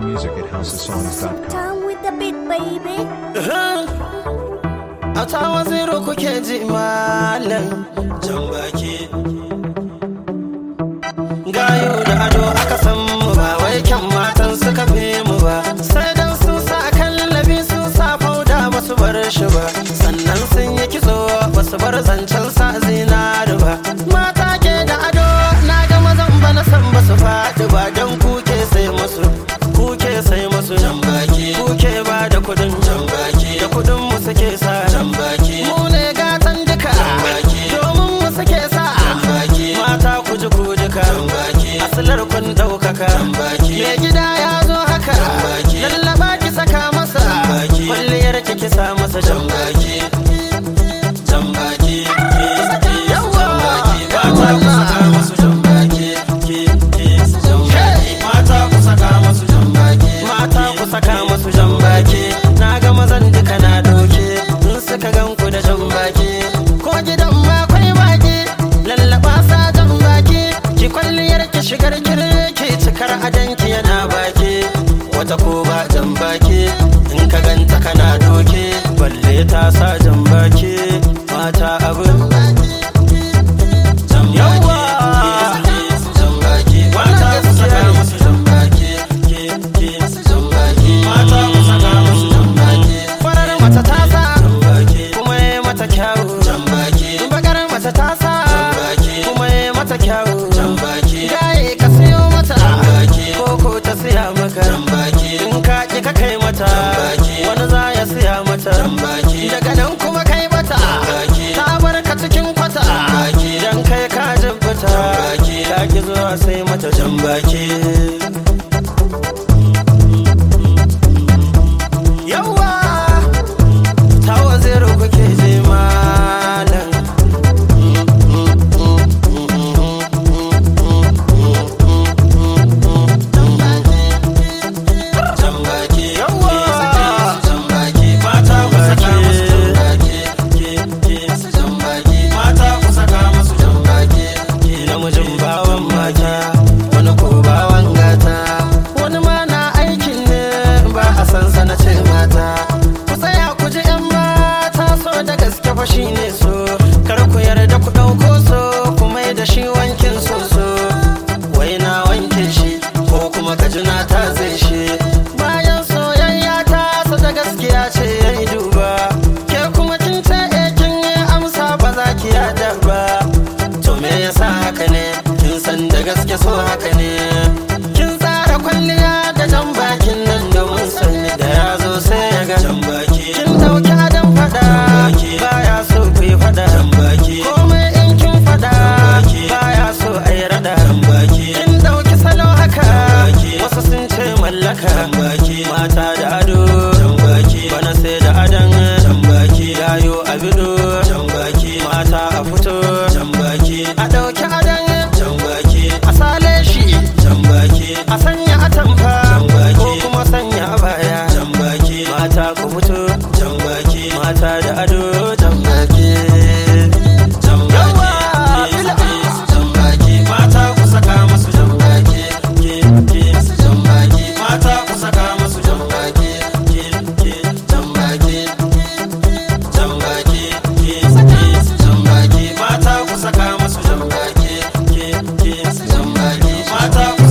music at houseofsongs.com. Time with the beat, baby. a tawa zero kuke ji malam jan baki gayo da ado aka san mu ba wai kyan matan suka fi mu ba sai dan sun sa kan labi sun sa fauda ba su bar shi ba sannan sun yi kitso ba su bar zancen sa zinari ba mata ke da ado na ga mazan ba na san ba su faɗi ba don kuke sai musu kuke sai musu jan baki kuke ba da kudin jan baki da kudin mu suke sa jan baki mu ne gatan duka jan baki domin mu suke sa jan baki mata ku ji ku duka jan baki asalar kun daukaka jan baki me gida ya zo haka jan baki lallaba ki saka masa jan baki kwalliyar ki ki sa masa jan baki jan baki yawa mata ku saka masu jan baki ki ki jan baki mata ku saka masu jan baki mata ku saka masu jan baki na ga mazan duka na doke in suka gan ku da jan baki ko gidan ma kwai baki lallaba sa jan baki ki kwalliyar ki shigar kirki cikar adanki yana baki wata ko ba jan baki in ka ganta kana doke balle ta sa jan baki mata abin yawa mata ku saka musu jambaki mata ku saka musu jambaki farar mata ta sa kuma ya mata kyawu bakar mata ta sa kuma ya mata kyawu gaye ka siyo mata koko ta siya maka in ka ki ka kai mata wani za ya siya mata daga nan kuma kai mata ta bar ka cikin kwata dan kai ka jibbata ka ki zuwa sai mata jambaki yawa tawa zero kuke je malam jambaki yawa jambaki mata ku saka musu jambaki mata ku saka musu jambaki namijin bawan mata wani ko bawan gata wani ma na aikin ne ba a san sana ce mata ku tsaya ku ji yan mata so da gaske fa shine so kar ku yarda ku ɗauko so ku mai da shi wankin soso wai na wanke shi ko kuma ka ji na ta zai shi bayan soyayya ta sa da gaskiya ce ya yi duba ke kuma kin ce eh kin yi amsa ba za ki yada ba to me yasa haka ne kin san da gaske so haka ne kin tsara kwalliya da jan bakin nan domin sanni da ya zo sai ya ga jan baki kin dauki adam fada baya so ku yi fada komai in kin fada baya so a yi rada kin dauki salo haka wasu sun ce mallaka mata da ado bana sai da adan yayo a bido mata a fito a dauki adan a sale shi a sanya atamfa ko kuma sanya baya mata ku fito mata da ado jambaki mata ku saka masu jambaki mata ku saka masu jambaki jambaki jambaki jambaki mata ku saka masu jambaki jambaki mata ku